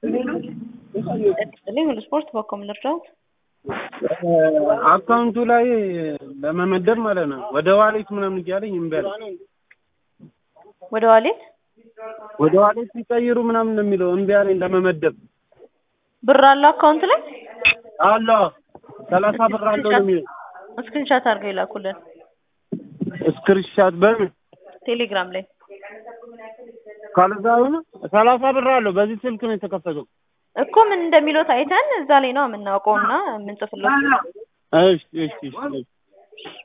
ይስጥልኝ ሁሉ ስፖርት በኮም ልርዳዎት? አካውንቱ ላይ ለመመደብ ማለት ነው ወደ ዋሌት ምናምን እያለኝ እምቢ አለኝ። ወደ ዋሌት ወደ ዋሌት ሲቀይሩ ምናምን ነው የሚለው እምቢ አለኝ ለመመደብ። ብር አለው አካውንት ላይ አለ ሰላሳ ብር አለው ነው የሚለው። ስክሪንሻት አድርገው ይላኩልን ስክሪንሻት በምን ቴሌግራም ላይ ካለዛ ሆነ ሰላሳ ብር አለው በዚህ ስልክ ነው የተከፈተው። እኮ ምን እንደሚለው አይተን እዛ ላይ ነው የምናውቀውና የምንጽፍለው። እሺ እሺ እሺ